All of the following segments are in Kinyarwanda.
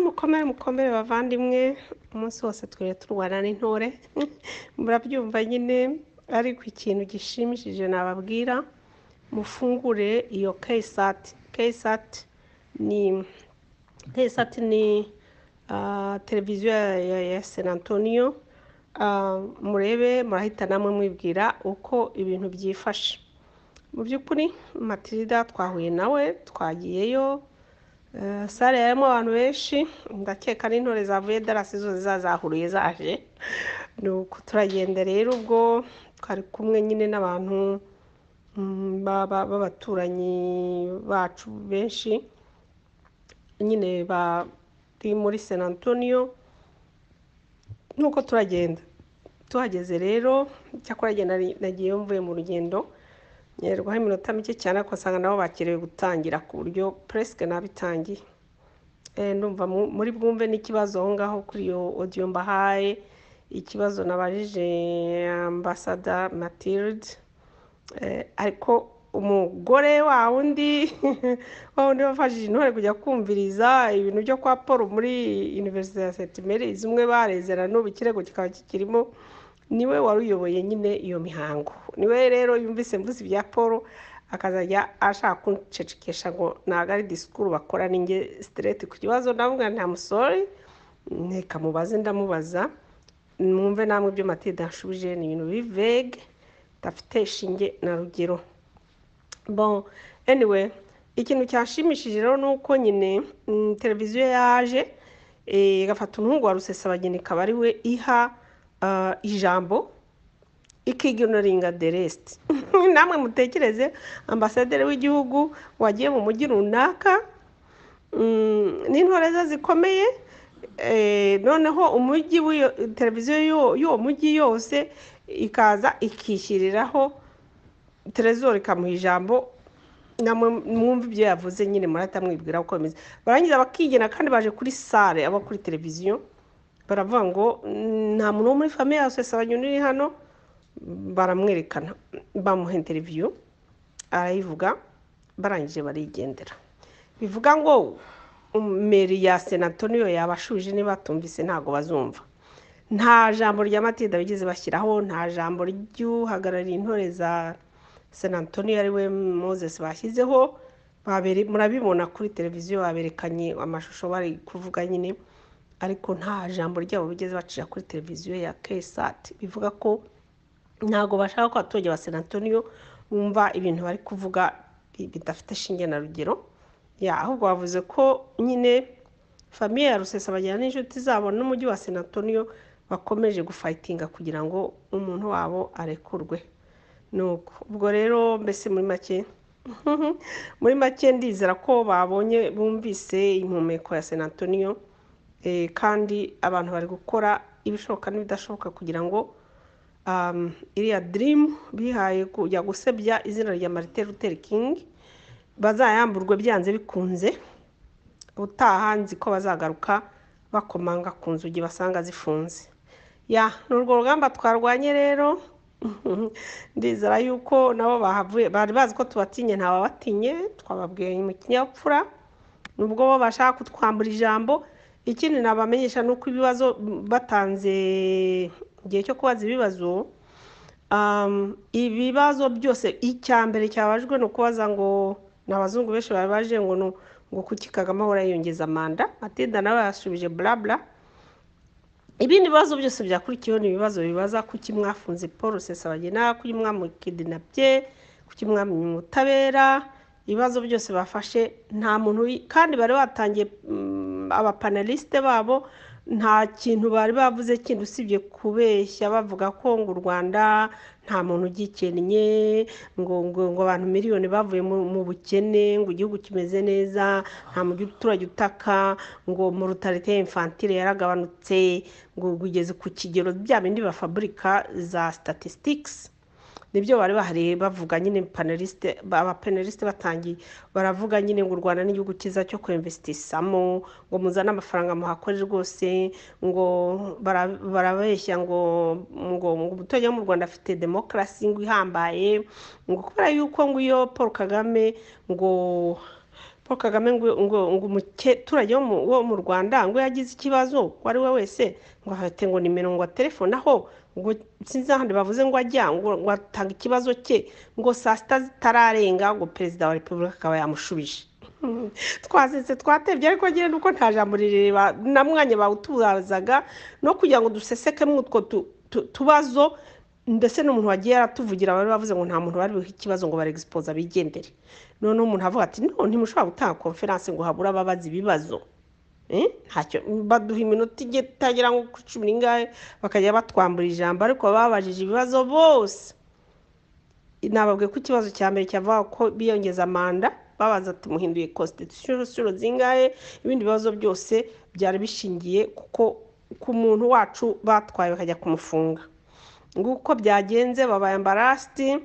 mukomere mukomere bavandimwe umunsi wose twiriwe turwana n'intore murabyumva nyine ariko ikintu gishimishije nababwira mufungure iyo keyisati keyisati ni keyisati ni televiziyo ya sena antonio murebe murahita namwe mwibwira uko ibintu byifashe mu by'ukuri matilida twahuye nawe twagiyeyo sare yarimo abantu benshi ndakeka n'intore zavuye darasi zose zazahuruye zaje nuko turagenda rero ubwo twari kumwe nyine n'abantu b'abaturanyi bacu benshi nyine bari muri sena antonio nuko turagenda tuhageze rero cyakora nagiye mvuye mu rugendo ngerwaho iminota mike cyane ariko usanga nabo bakerewe gutangira ku buryo puresike n'abitangiye ndumva muri bwumve n'ikibazo aho ngaho kuri iyo odiyo mbahaye ikibazo nabajije ambasada matilde ariko umugore wa wundi wa wundi wafashije intore kujya kumviriza ibintu byo kwa paul muri iniverisite ya setimeri zimwe barezera n'ubu ikirego kikaba kikirimo niwe wari uyoboye nyine iyo mihango niwe rero yumvise mvuze ibya paul akazajya ashaka kuncecekesha ngo ntabwo ari disikuru bakora n'inge sitereti ku kibazo ndavuga nta musore nteka mubaze ndamubaza mwumve namwe ibyo matilda nshubije ni ibintu biri vege bidafite ishinge na rugero bon anyway ikintu cyashimishije rero ni uko nyine televiziyo yaje igafata umuhungu wa rusesabageni ikaba ari we iha ijambo ikiginuringa de resite namwe mutekereze ambasaderi w'igihugu wagiye mu mujyi runaka n'intore ze zikomeye noneho umujyi televiziyo y'uwo mujyi yose ikaza ikishyiriraho terezoro ikamuha ijambo mwumva ibyo yavuze nyine murahita mwibwira uko bimeze barangiza bakigena kandi baje kuri sare aba kuri televiziyo baravuga ngo nta muntu wo muri famiye yose sabanyoni uri hano baramwerekana bamuha interiviyu arayivuga barangije barigendera bivuga ngo meri ya senatoniyo yabashuje niba batumvise ntabwo bazumva nta jambo rya matilda bigeze bashyiraho nta jambo ry'uhagarariye intore za senatoniyo ari we moses bashyizeho murabibona kuri televiziyo baberekanye amashusho bari kuvuga nyine ariko nta jambo ryabo bigeze bacira kuri televiziyo ya kesati bivuga ko ntabwo bashaka ko abaturage ba senatoniyo bumva ibintu bari kuvuga bidafite shinge na rugero ahubwo bavuze ko nyine famiye ya rusesabagera n'inshuti zabo n'umujyi wa senatoniyo bakomeje gufayitinga kugira ngo umuntu wabo arekurwe nuko ubwo rero mbese muri make muri make ndizera ko babonye bumvise impumeko ya senatoniyo kandi abantu bari gukora ibishoboka n'ibidashoboka kugira ngo iriya dirimu bihaye kujya gusebya izina rya marite ruteri kingi bazayamburwe byanze bikunze utaha nzi ko bazagaruka bakomanga ku nzugi basanga zifunze ya ni urwo rugamba twarwanye rero ndizera yuko nabo bahavuye bari bazi ko tubatinye ntawabatinye twababwiye mu kinyabupfura nubwo bo bashaka kutwambura ijambo ikindi nabamenyesha ni uko ibibazo batanze igihe cyo kubaza ibibazo ibibazo byose icya mbere cyabajwe ni ukubaza ngo ni abazungu benshi bari baje ngo ngo kuki kagame ahora yiyongeza manda matilda nawe yasubije burabura ibindi bibazo byose byakurikiyeho ni ibibazo bibaza kuki mwafunze paul rusesabagina kuki mwamukidinabye kuki mwamenye ubutabera ibibazo byose bafashe nta muntu kandi bari batangiye abapanelisite babo nta kintu bari bavuze kindi usibye kubeshya bavuga ko ngo u rwanda nta muntu ugikennye ngo ngo ngo abantu miliyoni bavuye mu bukene ngo igihugu kimeze neza nta muturage utaka ngo mu rutarite infantile yaragabanutse ngo ugeze ku kigero bya bindi bafaburika za sitatisitiki nibyo bari bahari bavuga nyine panelisite abapanelisite batangiye baravuga nyine ngo u rwanda n'igihugu cyiza cyo kwemvesitisamo ngo muzane amafaranga muhakore rwose ngo barabeshya ngo ngo umuturage wo mu rwanda afite demokarasi ngo ihambaye ngo kubera yuko ngo iyo paul kagame ngo paul kagame ngo ngo ngo umuturage wo mu wo mu rwanda ngo iyo yagize ikibazo uwo ari we wese ngo ahate ngo nimero ngo telefone aho ngo sinzi ahandi bavuze ngo ajya ngo ngo atange ikibazo cye ngo saa sita zitararenga ngo perezida wa repubulika akaba yamushubije twasetse twatebye ariko nyine nuko nta jambo rireba na mwanya bawutubazaga no kugira ngo dusesekemo utwo tubazo ndetse n'umuntu wagiye yaratuvugira bari bavuze ngo nta muntu bari buhe ikibazo ngo barexposa bigendere noneho umuntu avuga ati no ntimushobora gutanga konferanse ngo habure ababaza ibibazo ntacyo baduha iminota igiye itagera nko ku cumi n'ingahe bakajya batwambura ijambo ariko babajije ibibazo bose nababwiye ko ikibazo cya mbere cyavuga ko biyongeza manda babaza tumuhinduye constitution zingahe ibindi bibazo byose byari bishingiye kuko ku muntu wacu batwaye bakajya kumufunga nguko byagenze babaye ambarasiti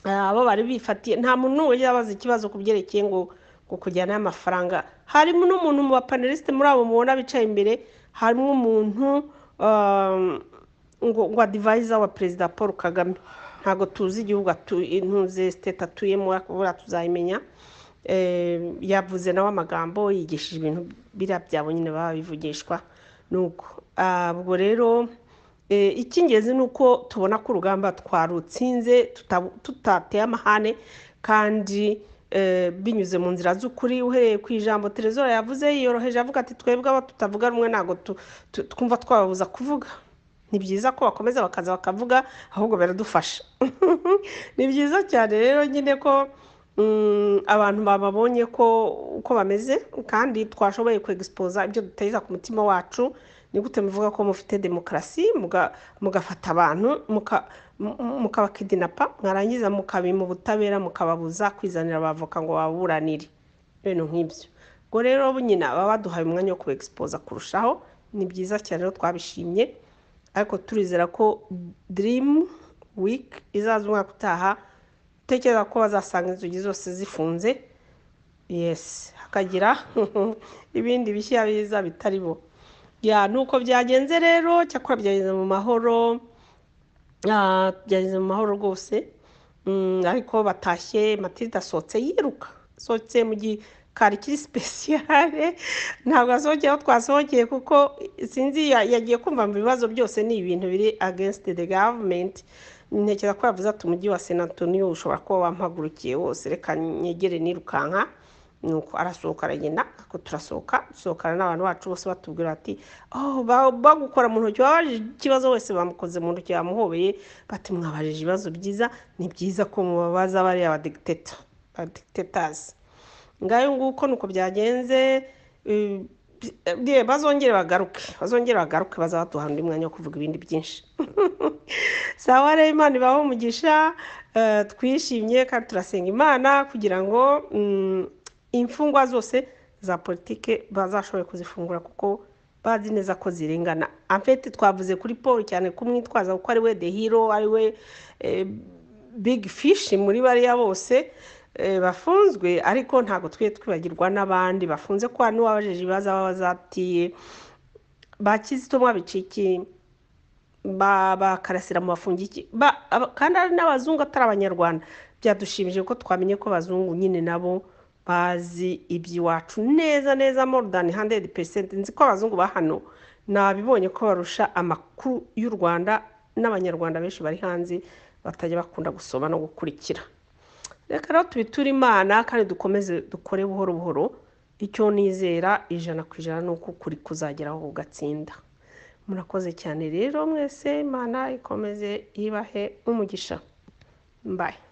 abo bari bifatiye nta muntu wigeze abaza ikibazo ku byerekeye ngo ngo kujyana y'amafaranga harimo n'umuntu mu bapanelisite muri abo mubona bicaye imbere harimo umuntu ngo ngo adivayiza wa perezida paul kagame ntabwo tuzi igihugu ntuze siteti atuyemo buriya tuzayimenya yavuze nawe amagambo yigishije ibintu biriya byabo nyine baba bivugishwa nuko ubwo rero icy'ingenzi ni uko tubona ko urugamba twarutsinze tutateye amahane kandi binyuze mu nzira z'ukuri uhereye ku ijambo terezora yavuze yoroheje avuga ati twebwe abo tutavuga rumwe ntabwo twumva twababuza kuvuga ni byiza ko bakomeza bakaza bakavuga ahubwo baradufasha ni byiza cyane rero nyine ko abantu bababonye ko uko bameze kandi twashoboye kwegisipoza ibyo duteza ku mutima wacu ni gute muvuga ko mufite demokarasi mugafata abantu mukabakidinapa mwarangiza mukabima ubutabera mukababuza kwizanira abavoka ngo baburanire ibintu nk'ibyo ubwo rero nyine baba baduhaye umwanya wo kubegisipoza kurushaho ni byiza cyane rero twabishimye ariko turizera ko dirimu wiki izaza umwaka utaha utekereza ko bazasanga inzugi zose zifunze yesi hakagira ibindi bishya biza bitaribo ya nuko byagenze rero cyakora byageze mu mahoro byageze mu mahoro rwose ariko batashye matilda asohotse yiruka asohotse mu gikari kiri sipesiyare ntabwo asohokeye aho twasohokeye kuko sinzi yagiye kumva mu bibazo byose ni ibintu biri against the government ntekereza ko yavuze ati umujyi wa sena antoniyo ushobora kuba wampagurukiye wose reka nyegere nirukanka nuko arasohoka aragenda ako turasohoka dusohokana n'abantu bacu bose batubwira bati bagukora mu ntoki babajije ikibazo wese bamukoze mu ntoki bamuhobeye bati mwabajije ibibazo byiza ni byiza ko mubabaza bariya abadegiteta abadegitetazi ngayo nguko nuko byagenze bazongere bagaruke bazongere bagaruke bazaba baduha undi mwanya wo kuvuga ibindi byinshi sawa rero imana ibaho umugisha twishimye kandi turasenga imana kugira ngo imfungwa zose za politike bazashoboye kuzifungura kuko bazi neza ko zirengana amfete twavuze kuri paul cyane kumwitwaza kuko ari we the hero ari we big fish muri bariya bose bafunzwe ariko ntabwo twe twibagirwa n'abandi bafunze ko hano wabajeje ibibazo baba bazatiye bakizito mwabica iki bakarasira mu bafungiki kandi hari n'abazungu atari abanyarwanda byadushimije ko twamenye ko abazungu nyine nabo bazi iby'iwacu neza neza more than hundred percent nzi ko abazungu ba hano nabibonye ko barusha amakuru y'u rwanda n'abanyarwanda benshi bari hanze batajya bakunda gusoma no gukurikira reka rero tubiture imana kandi dukomeze dukore buhoro buhoro icyo nizera ijana ku ijana ni uko ukuri kuzageraho ugatsinda murakoze cyane rero mwese imana ikomeze ibahe umugisha mbaye